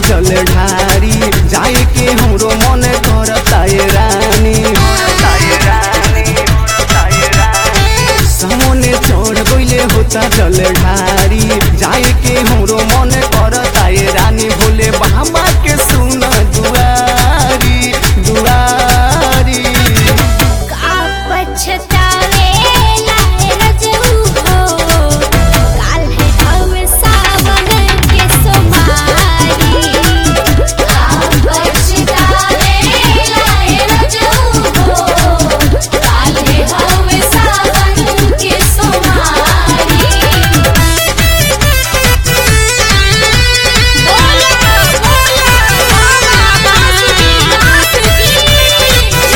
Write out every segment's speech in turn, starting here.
जल ढारी जाए के हमरो मन करता ये रानी सामने चढ़ गइले होता जल ढारी जाए के हमरो मन करता ये रानी भोले बाबा के सुन दुआरी दुआरी का पछतावे लाए रजऊ हो काल है हवे सावन के सोमारी का पछतावे लाए रजऊ हो काल है हवे सावन के सोमारी बोला बोला बाबा बासुकीनाथ की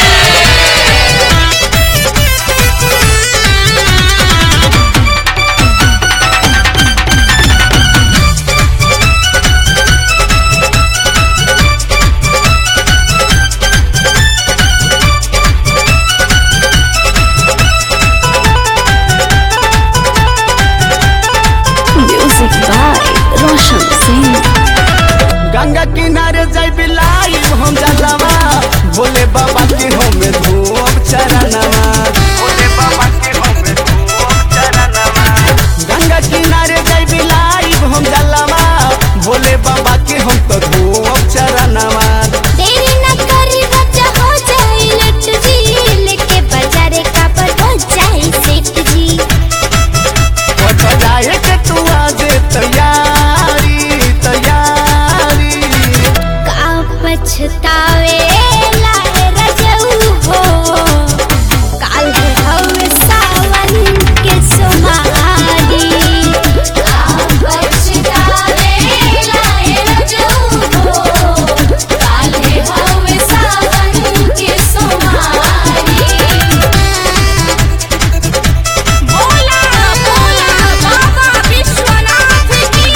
Music by Roshan Singh. Ganga किनारे जाई बिलाई हम जलवा बोले बाबा के हम धूप चरणवा बोले बाबा के हम धूप चरणवा गंगा किनारे जाई बिलाई हम जलवा बोले बाबा के हम तो धूप चरणवा देरी न करी बच्चा हो जाए लट जी लेके बाजारे का पर हो जाए सेठ जी पट जाए के तू आज तैयारी तैयारी का पछतावे लाए रजऊ हो काल है हवे सावन के सोमारी का पछतावे लाए रजऊ हो काल है हवे सावन के सोमारी बोला बोला बाबा विश्वनाथ की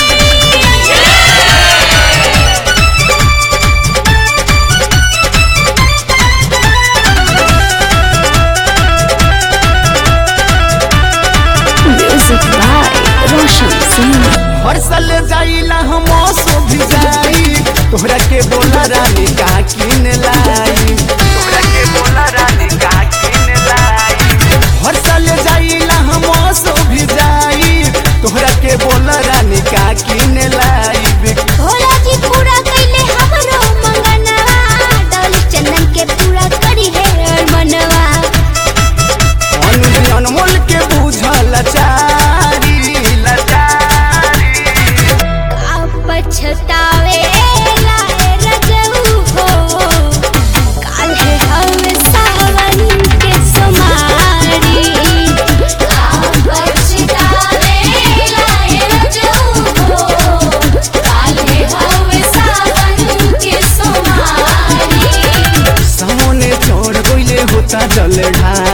Music by Roshan Singh. हर साल जाइला हम सो भी जाई तोहरा के बोला रानी का किन लाई तोहरा के बोला रानी का किन लाई हर साल जाइला हम सो भी जाई तोहरा के बोला रानी का किन लाई भोला जी पूरा कइले हमरो मंगनवा डोली चंदन के पूरा करी है मनवा अनुज अनमोल के बुझल लाचारी लाचारी का पछतावे लाए रजऊ हो काल है हवे सावन के सोमारी का पछतावे लाए रजऊ हो काल है हवे सावन के सोमारी सामने चढ़ गइले होता जल ढारी